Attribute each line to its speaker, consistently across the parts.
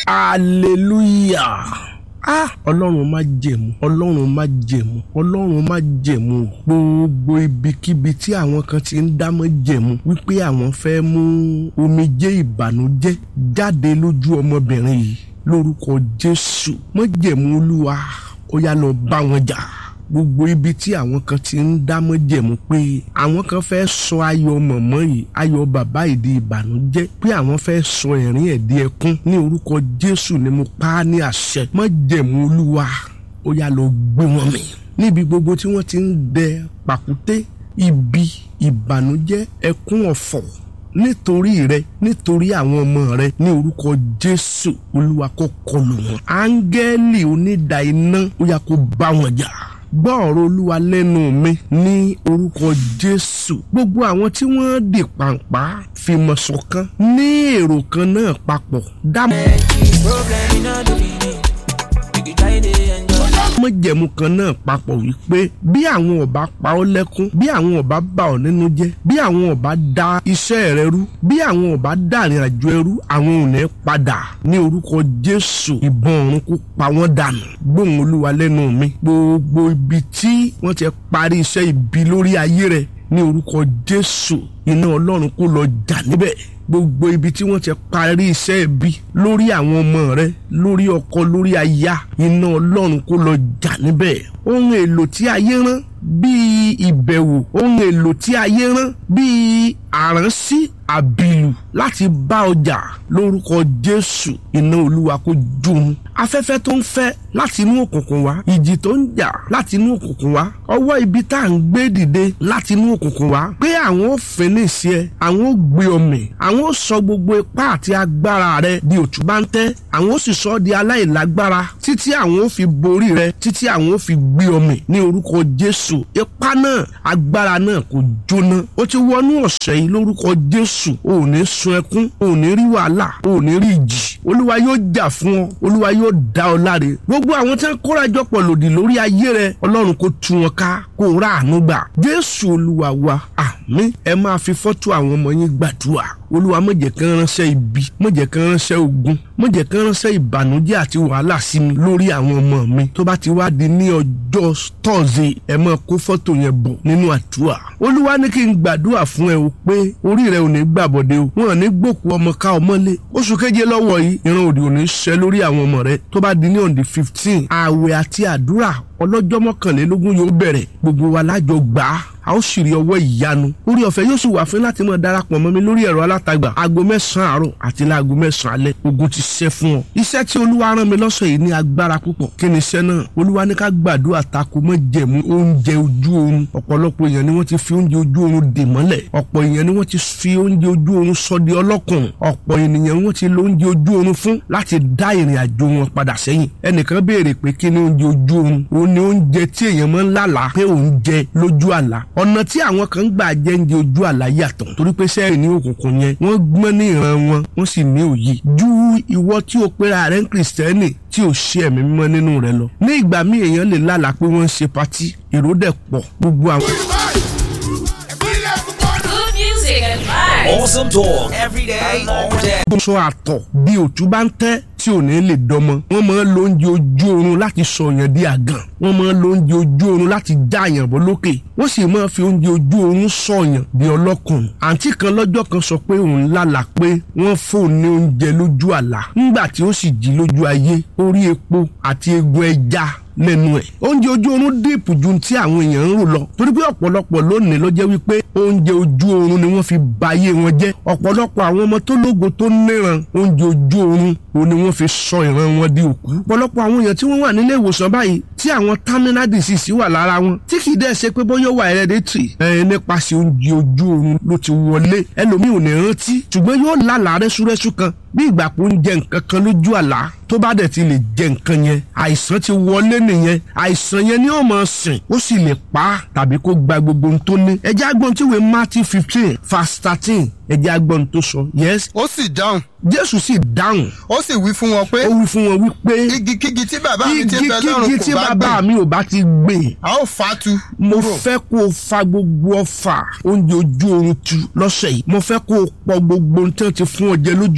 Speaker 1: hallelujah ah ọlọ́run má jẹ̀mú ọlọ́run má jẹ̀mú ọlọ́run má jẹ̀mú gbogbo ibikíbi tí àwọn kan ti ń dámọ́ jẹ̀mú wípé àwọn fẹ́ mú omijé ìbànújẹ́ jáde lójú ọmọbìnrin yìí lórúkọ jésù má jẹ̀mú olúwa ó yá lọ bá wọn jà gbogbo ibi tí àwọn kan ti ń dámọ́ jẹ̀mú pé àwọn kan fẹ́ sọ ayọ̀ mọ̀mọ́ yìí ayọ̀ bàbá yìí di ìbànújẹ́ pé àwọn fẹ́ sọ ẹ̀rín ẹ̀ di ẹkún ní orúkọ jésù ni mo pa á ní àṣẹ má jẹ̀mú olúwa ó yá lọ gbé wọn mì níbi gbogbo tí wọ́n ti ń dẹ pàkúté ibi ìbànújẹ́ ẹkún ọ̀fọ̀ nítorí rẹ nítorí àwọn ọmọ rẹ ní orúkọ jésù olúwa kó kọlù wọn áńgẹ́lì onídàá iná ó yá kó bá wọn jà gbọ́ ọ̀rọ̀ olúwa lẹ́nu mi ní orúkọ jésù gbogbo àwọn tí wọ́n dì pàǹpá fìmọ̀ ṣọ̀kan ní èrò kan náà papọ̀ dámọ̀
Speaker 2: Problem in all the meaning. You can try to enjoy.
Speaker 1: mọ̀jẹ̀mú kan náà papọ̀ wípé bí àwọn ọba pa ọ́ lẹ́kún bí àwọn ọba bà ọ́ nínú jẹ́ bí àwọn ọba da iṣẹ́ rẹ rú bí àwọn ọba dàrin àjò ẹrú àwọn ò ní padà ní orúkọ jésù ìbọn ọ̀run kó pa wọ́n dànù gbóhùn olúwa lẹ́nu mi gbogbo ibi tí wọ́n ti parí iṣẹ́ ibi lórí ayé rẹ ní orúkọ jésù iná ọlọ́run kó lọ jà níbẹ̀ gbogbo ibi tí wọ́n ti parí iṣẹ́ ibi lórí àwọn ọmọ rẹ lórí ọkọ lórí aya iná ọlọ́run kó lọ jà níbẹ̀ ohun èlò tí ayé rán bíi ìbẹ̀wò ohun èlò tí ayé rán bíi àránsí àbìlù láti bá ọjà lórúkọ jésù iná olúwa kó jóun afẹ́fẹ́ tó ń fẹ́ láti inú òkùnkùn wá ìjì tó ń jà láti inú òkùnkùn wá ọwọ́ ibi tá à ń gbé dìde láti inú òkùnkùn wá pé àwọn ò fẹ́nìsì ẹ àwọn ò gbé ọmọ àwọn ò sọ gbogbo ipá àti agbára rẹ di òtúbáńtẹ́ àwọn ò sì sọ ọ́ di aláìlágbára títí àwọn ò fi borí rẹ títí àwọn ò fi gbé ọmọ ní orúkọ jésù ipá náà agbára náà kò jóná ó ti wọnú ọ̀sẹ̀ yìí lórúkọ jésù ò ní sun ẹkún ò ní rí wàhálà ò ní rí ìjì olúwa yóò jà fún ọ olúwa yóò dá ọ láre gbogbo àwọn tí wọn kórajọpọ̀ lòdì lórí ayé rẹ ọlọ́run kó tú wọn ká kó rà àánú gbà jésù olúwa wa àmín ẹ máa fi fọ́tò àwọn ọmọ yín gbàdúrà olúwa má jẹ́ kán ránṣẹ́ ibi má jẹ́ kán ránṣẹ́ ogun má jẹ́ kán ránṣẹ́ ìbànújẹ́ àti wàhálà sí mi lórí àwọn ọmọ mi tó bá ti wá di ní ọjọ́ tọ́sí ẹ máa kó fọ́tò yẹn bọ̀ nínú àdúrà olúwa ní kí n gbàdúrà fún ẹ o pé orí rẹ ò ní gbàbọ̀dé o wọn ò ní gbòkú ọmọ ká ọmọlé oṣù keje lọ́wọ́ yìí ìran òdì ò ní ṣẹ lórí àwọn ọmọ rẹ tó bá di ní on the fifteen ààwẹ̀ àti àdúrà ọlọ́jọ́ mọ́kànlélógún yóò bẹ̀rẹ̀ gbogbo wa lájọ gbà á a ó sì rí ọwọ́ ìyanu orí ọ̀fẹ́ yóò sì wà fún láti máa darapọ̀ mọ́ mi lórí ẹ̀rọ alátagbà aago mẹ́sàn-án àárọ̀ àti láago mẹ́sàn-án alẹ́ ogun ti ṣẹ́ fún ọ. iṣẹ́ tí olúwa rán mi lọ́sọ̀ yìí ní agbára púpọ̀ kí ni iṣẹ́ náà olúwa ní ká gbàdúrà tako mọ́ jẹ̀mú oúnjẹ ojú oorun ọ̀pọ̀lọpọ̀ èèyàn ni wọ́n ti fi oúnjẹ ojú oorun dè mọ́lẹ̀ ọ̀pọ̀ èèyàn ni wọ́n ti fi oúnjẹ ojú oorun sọ di ọlọ́kùnrin ọ̀pọ̀ ènìyàn wọ́n ti lo oúnjẹ ojú oorun fún láti dá ìrìn àjò wọn padà sẹ́yìn ẹnìkan béèrè pé kí ni oúnjẹ ojú oorun òun ni oúnjẹ tí èèyàn máa ń lálàá pé òun jẹ lójú àlá ọ̀nà tí àwọn kan gbà jẹ́ oúnjẹ ojú àlá yàtọ̀ torí pé sẹ́yìn ní òkùnkùn yẹn wọ́n gbọ́n ní ìran wọn wọ́n sì ní òye ju ìwọ tí o pera rẹ̀ ń kìrìsìtẹ́nì tí ò ṣe ẹ̀mí mímọ́ nínú rẹ̀ lọ ní ìgbà míì èèyàn lè lálàá pé wọ́n ń ṣe patí èrò dẹ̀ pọ̀ gbogbo àwọn.
Speaker 3: Good music and vibes.
Speaker 2: Awesome talk every day, all day.
Speaker 1: sọ àtọ̀ bí òtún bá ń tẹ́ tí ò ní lè dọmọ wọ́n máa ń lo oúnjẹ ojú oorun láti sọ yàn di àgàn wọ́n máa ń lo oúnjẹ ojú oorun láti já yàn bọ́ lókè wọ́n sì máa fi oúnjẹ ojú oorun sọ yàn di ọlọ́kùnrin àǹtí kan lọ́jọ́ kan sọ pé òun lálà pé wọ́n fóun ní oúnjẹ lójú àlá nígbà tí ó sì jí lójú ayé ó rí epo àti egun ẹja lẹ́nu ẹ̀. oúnjẹ ojú oorun díìpù ju ti àwọn èèyàn ń rò lọ torí pé ọ̀pọ̀lọpọ̀ lónìí ló jẹ́ wípé oúnjẹ ojú oorun ni wọ́n fi ba ayé wọn jẹ́ ọ̀pọ̀lọpọ̀ àwọn ọmọ tó lógo tó níran oúnjẹ ojú oorun òun ni wọ́n fi sọ ìran wọn di òkú. ọ̀pọ̀lọpọ̀ àwọn èèyàn tí wọ́n wà nílé ìwòsàn báyìí tí àwọn terminal disease wà lára wọn tí kì í dẹ́ ṣe pé bóyá ó wà hereditary ẹ̀ nípasẹ̀ oúnjẹ ojú oorun ló ti wọlé ẹlòmíì ò ní rántí ṣùgbọ́n yóò lálàá rẹ́súrẹ́sú kan bí ìgbà pé ó ń jẹ nǹkan kan lójú àlá tó bá dẹ̀ ti lè jẹ nǹkan yẹn àìsàn ti wọlé nìyẹn àìsàn yẹn ni ó máa sìn ó sì lè pa á tàbí kó gba gbogbo ohun tó ní. ẹjẹ́ agbọ́n tí ìwé Matthew fifteen verse thirteen ẹjẹ́ agbọ́n tó sọ yes
Speaker 4: ó sì dáhùn
Speaker 1: Jésù sì dáhùn
Speaker 4: ó sì wí fún wọn pé
Speaker 1: ó wí fún wọn wípé
Speaker 4: igikígi tí bàbá mi ti
Speaker 1: igi
Speaker 4: ń bẹ
Speaker 1: kígi
Speaker 4: lọ́run
Speaker 1: tí
Speaker 4: kò bá
Speaker 1: bàbá
Speaker 4: gbìn
Speaker 1: mi ò bá ti gbìn
Speaker 4: a ó fà á tu
Speaker 1: mo
Speaker 4: kúrò.
Speaker 1: fẹ́ kó o fa gbogbo ọfà oúnjẹ ojú oorun tu lọ́sẹ̀ yìí mo fẹ́ kó o pọ gbogbo ohun tí wọ́n ti fún ọ jẹ lójú àlá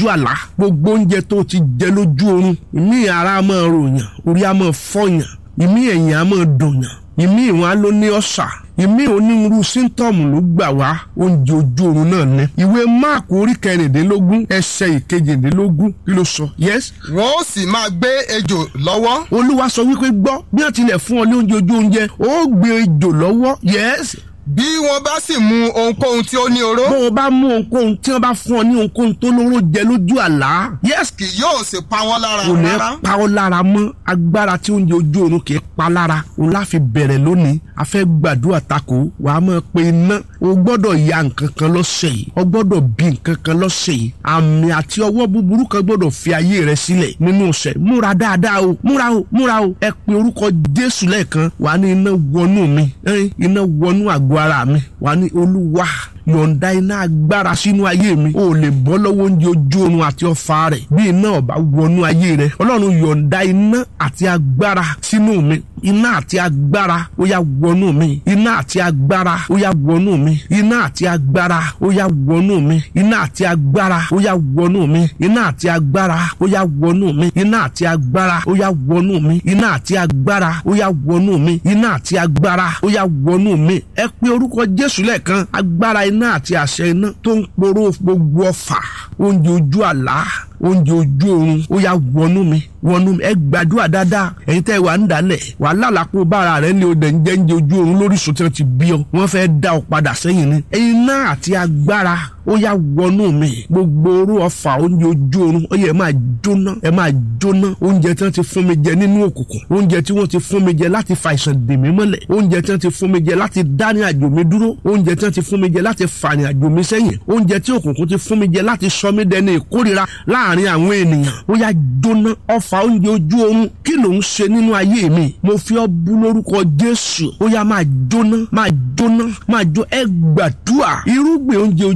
Speaker 1: gbogbo oúnjẹ tó ti jẹ lójú oorun ìmí ara máa ròyàn orí á máa fọyàn ìmí ẹ̀yìn á máa dùnyàn ìmí ìwọ̀n á ló ní ọ̀sà ìmí onírúurú síntọ́ọ̀mù ló gbà wá oúnjẹ ojú oorun náà ní. ìwé máàkù orí kẹrìndínlógún ẹsẹ̀ ìkejìdínlógún kí ló sọ. yes
Speaker 4: wọn ó sì máa gbé ejò lọ́wọ́
Speaker 1: olúwa sọ wípé gbọ́ bí wọ́n tilẹ̀ fún ọ ní oúnjẹ ojú oúnjẹ ó gbé ejò lọ́wọ́ yes
Speaker 4: bí wọ́n bá sì mu ohunkóhun tí ó ní oró
Speaker 1: bó o bá mú ohunkóhun tí wọ́n bá fún ọ ní ohunkóhun tó lóró jẹ lójú àlá yes
Speaker 4: kì yóò sì pa wọ́n lára
Speaker 1: kò ní
Speaker 4: rárá
Speaker 1: pa ọ́ lára mọ́ agbára tí oúnjẹ ojú oorun kì í pa lára òun la fi bẹ̀rẹ̀ lónìí a fẹ́ gbàdúrà tako wà á máa pe iná o gbọ́dọ̀ ya nǹkan kan lọ́sẹ̀ yìí o gbọ́dọ̀ bí nǹkan kan lọ́sẹ̀ yìí àmì àti ọwọ́ búburú kan gbọ́dọ̀ fi ayé rẹ sílẹ̀ nínú ọ̀sẹ̀ múra dáadáa o múra o múra o ẹ pe orúkọ Jésù lẹ́ẹ̀kan wà á ní iná wọnú mi ẹ́n, iná wọnú àgọ́ ara mi wà á ní Olúwa yọ̀ǹda iná agbára sínú ayé mi o lè bọ́ lọ́wọ́ oúnjẹ ojú oorun àti ọ̀fà rẹ̀ bí iná ọ̀bá wọnú ayé rẹ̀ ọlọ́run yọ̀ǹda iná àti agbára sínú mi iná àti agbára ó yá wọnú mi iná àti agbára ó yá wọnú mi iná àti agbára ó yá wọnú mi iná àti agbára ó yá wọnú mi iná àti agbára ó yá wọnú mi iná àti agbára ó yá wọnú mi iná àti agbára ó yá wọnú mi iná àti agbára ó yá wọnú mi ẹ pé orúkọ Jésù lẹ́ẹ̀kan agbára iná àti àṣẹ iná tó ń poró gbogbo ọfà oúnjẹ ojú àlá oúnjẹ ojú oorun ó yá wọnú mi wọnú mi ẹ gbàdúrà dáadáa ẹ̀yin tẹ́ wà ń dalẹ̀ wà lálàpọ̀ bára rẹ ní odè ń jẹ́ ń jẹ ojú oorun lóríṣun tí wọ́n ti bí ọ wọ́n fẹ́ dá ọ padà sẹ́yìn ni iná àti agbára ó yá wọnú mi gbogbo orú ọfà oúnjẹ ojú oorun ó yẹ ẹ máa jóná ẹ máa jóná oúnjẹ tí wọ́n ti fún mi jẹ nínú òkùnkùn oúnjẹ tí wọ́n ti fún mi jẹ láti fa ìsàn dè mí mọ́lẹ̀ oúnjẹ tí wọ́n ti fún mi jẹ láti dá ní àjò mi dúró oúnjẹ tí wọ́n ti fún mi jẹ láti fà ní àjò mi sẹ́yìn oúnjẹ tí òkùnkùn ti fún mi jẹ láti sọ mí dẹni ìkórira láàrin àwọn ènìyàn ó yá jóná ọfà oúnjẹ ojú oorun kí ló ń ṣe nínú ayé mi mo fi ọ́ bú lórúkọ Jésù ó yá máa jóná máa jóná máa jó ẹ gbàdúrà irúgbìn oúnjẹ ojú